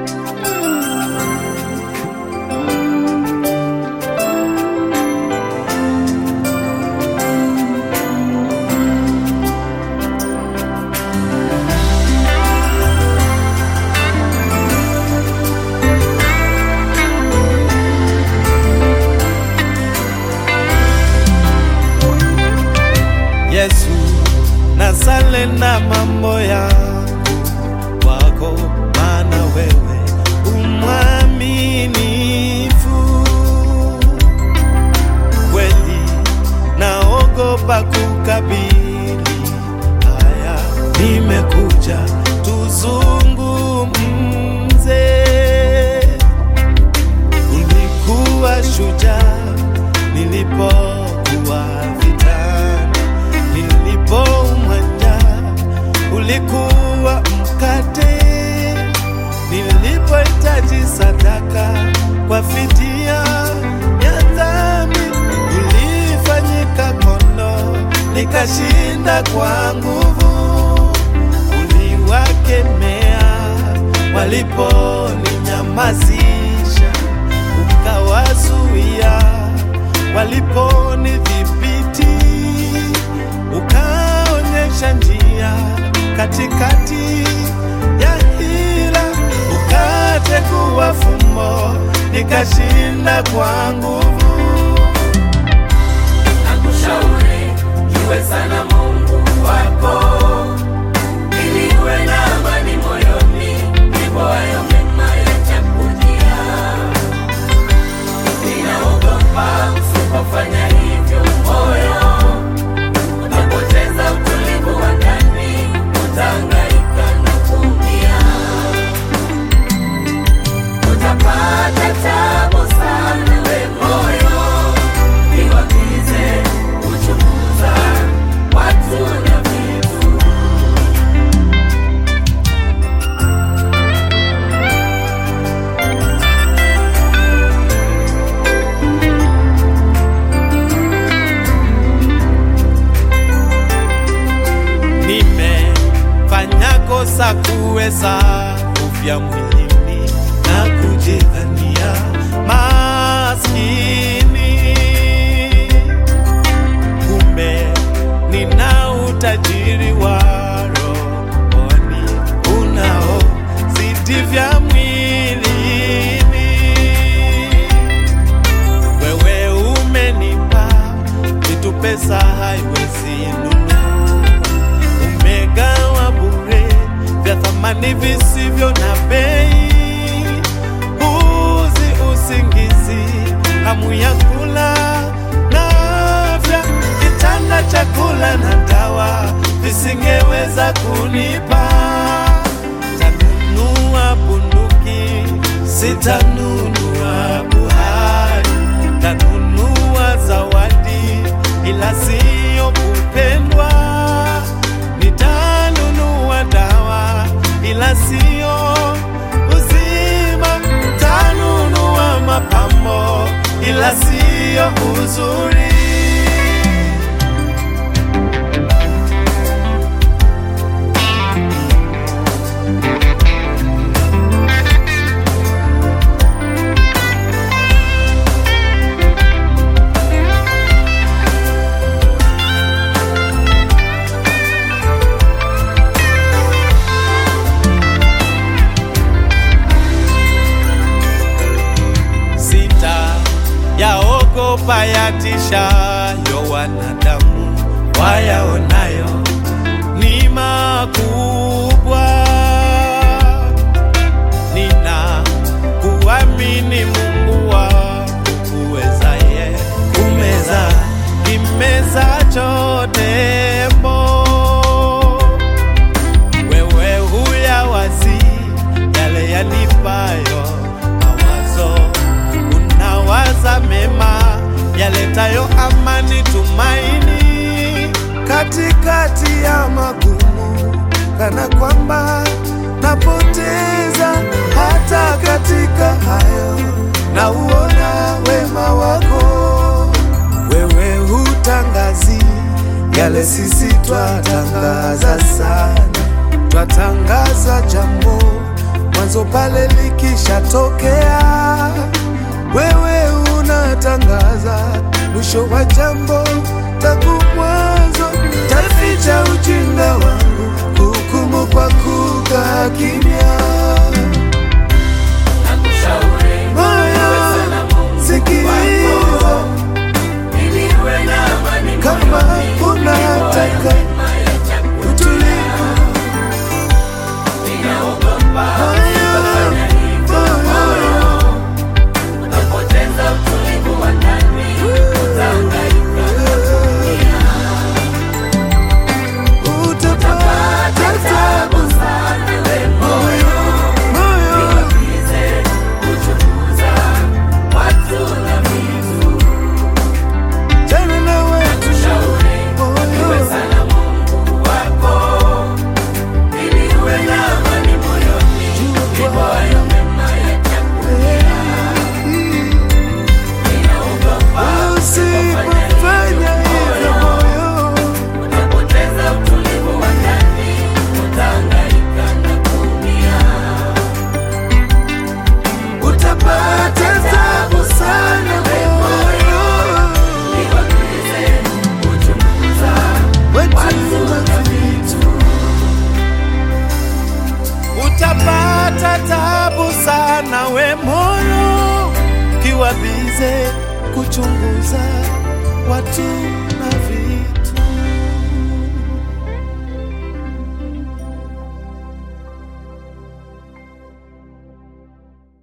Yesu, nasale na mambo yangu kwako, maana wewe umwaminifu kweli. Naogopa kukabili haya, nimekuja tuzungumze. Ulikuwa shujaa nilipokuwa vitani, nilipoumwa njaa, ulikuwa mkate, nilipohitaji sadaka kwa fidia ya dhambi, ulifanyika kondo, nikashinda kwa nguvu. Uliwakemea waliponinyamazisha, ukawazuia waliponidhibiti, ukaonyesha njia katikati ya hila, ukategua fumbo, nikashinda kwa nguvu. Nakushauri iwe sana Mungu wako, ili uwe na amani moyoni, ndipo hayo mema yatakujia. Ninaogopa usipofanya hivyo, moyo utapoteza utulivu wa ndani, utahangaika na kuumia, utapata tabu sana we moyo niwakize kuchunguza watu na vitu. Nimefanya kosa kuweza kufya mwilini na kujidhania maskini, kumbe nina utajiri wa rohoni unaozidi vya mwilini. Wewe umenipa vitu pesa haiwezi nunua, umegawa bure vya thamani visivyo na bei, uzi, usingizi, hamu ya kula na afya, kitanda, chakula na dawa visingeweza kunipa. Tanunua bunduki, sitanunua buhari, tanunua zawadi, ila siyo kupendwa. Nitanunua dawa, ila siyo uzima. Tanunua mapambo, ila siyo uzuri. sita yaogopa yatishayo wanadamu wayaonayo ni makubwa. Nina kuamini Mungu wangu uwezaye kumeza kimeza tembo wewe huyawazi yale yanipayo mawazo, unawaza mema yaletayo amani, tumaini katikati ya magumu, kana kwamba napoteza hata katika hayo, na uona wema wako wewe hutangazi yale sisi twatangaza sana, twatangaza jambo mwanzo pale likishatokea, wewe unatangaza mwisho wa jambo tangu mwanzo. Taficha ujinga wangu, hukumu kwa kukaa kimya. Nakushauri Moyo, sana Mungu sikiliza ili uwe na amani kama moyoni. unataka Mema yachakulia. utulivu. Ninaogopa Moyo, kufanya hivyo moyo, utapoteza utulivu wa ndani, utahangaika na dunia. utapata Tabu sana we moyo, moyo niwapize kuchunguza watu na vitu. tena na wetu Shauri iwe moyo sana Mungu wako, ili uwe na amani moyoni, ndipo hayo mema yatakulia. Ninaogopa usipofanya hivyo moyo utapoteza utulivu wa ndani, utahangaika na kuumia. utapata tabu sana moyo Niwapize kuchunguza wetu watu na vitu. utapata tabu sana we moyo kiwa bize kuchunguza watu na vitu